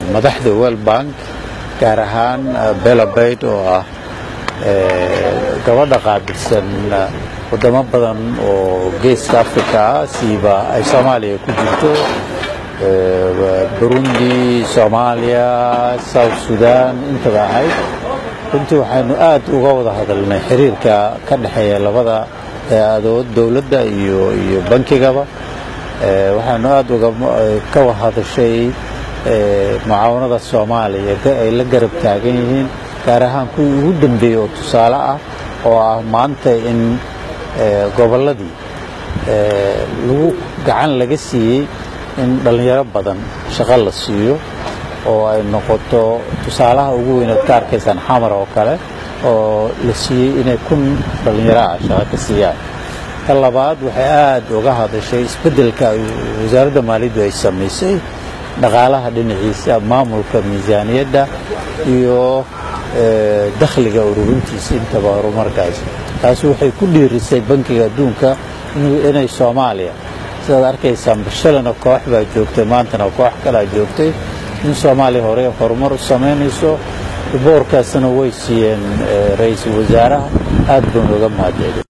madaxda world bank gaar ahaan belabayd oo ah gabadha qaabilsan wadamo badan oo geeska africa ah siiba ay soomaaliya ku jirto burundi soomaaliya south sudan intaba ahayd runtii waxaynu aad uga wada hadalnay xiriirka ka dhexeeya labada hay-adood dowladda iyo iyo bankigaba waxaanu aad ka hadashay mucaawanada soomaaliya ay la garab taagan yihiin gaar ahaan kuwii ugu dambeeyey oo tusaale ah oo ah maanta in gobolladii lagu gacan laga siiyey in dhallinyaro badan shaqo la siiyo oo ay noqoto tusaalaha ugu weynaad ka arkaysaan xamar oo kale oo la siiyey inay kun dhallinyaro ah shaqo ka siiyaan ta labaad waxay aad uga hadashay isbeddelka wasaaradda maaliyaddu ay samaysay dhaqaalaha dhinaciisa maamulka miisaaniyadda iyo dakhliga ururintiisa intaba horumarkaas taasi waxay ku dhiirisay bankiga adduunka inay soomaaliya sidaad arkaysaan bashalana koox baa joogtay maantana koox kalaa joogtay in soomaaliya hore horumar u samaynayso boorkaasna way siiyeen ra-iisul wasaaraha aad baan uga mahadcelin